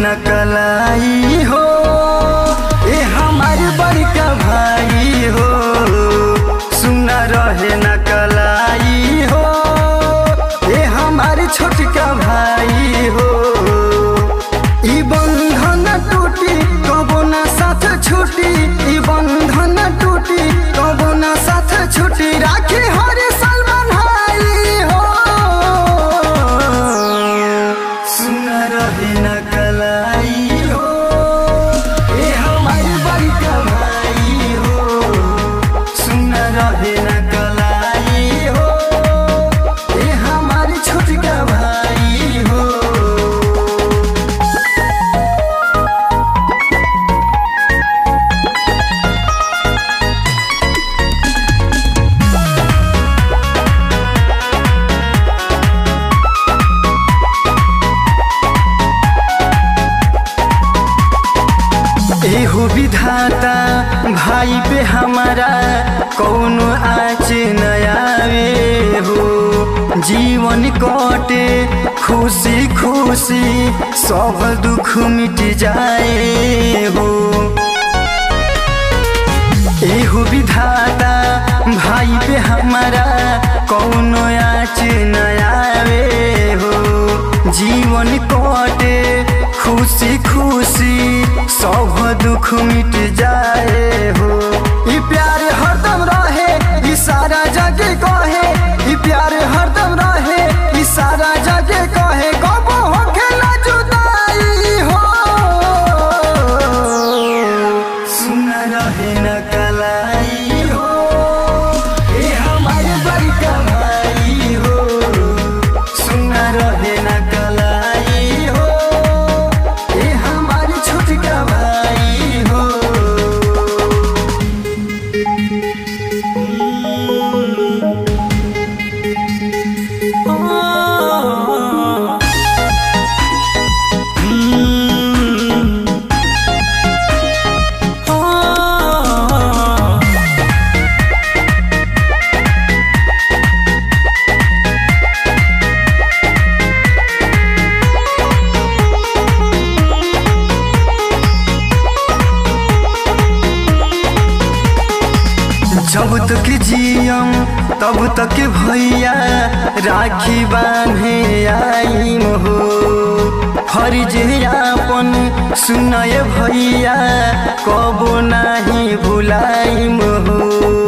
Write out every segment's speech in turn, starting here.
न कलाई हो ए हमार बड़का भाई हो सुन रहे न कलाई हो ए हमार छोटका भाई हो ई बंधन टूटी कबो न साथ छूटी ई बंधन टूटी कबो न साथ छूटी राखी हर साल बन्हाई हो सुन रहे न कलाई हो ए हमार बड़का भाई हो सुन रहे न कलाई हो ए हमार छोटका भाई हो एहो विधाता भाई पे हमारा कौनो आँच न आवे हो जीवन कटे खुशी खुशी सब दुख मिट जाए हो एहो विधाता भाई पे हमारा कौनो आँच न आवे हो जीवन कटे खुशी खुशी सब दुख मिट जाए हो ई प्यार हरदम रहे ई सारा जगे कहे ई प्यार हरदम रहे ई सारा जगे कहे कबो होखे ना जुदाई हो सुन रहे न कलाई हो ए हमार बड़का भाई हो सुन रहे न कलाई हो ए हमार छोटका भाई हो जब तक जियम तब तक भैया राखी बांधे आई हो फर्ज आपन सुनय भैया कबो नाही भुलाई हो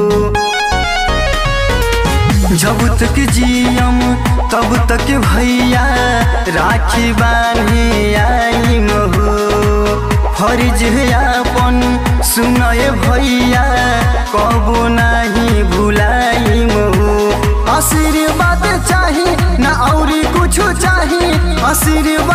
जब तक जियम तब तक भैया राखी बांधे आई हो फर्ज आपन सुनय भैया कबो नाही भुलाई हो आशीर्वाद चाही ना औरी कुछ चाही आशीर्वाद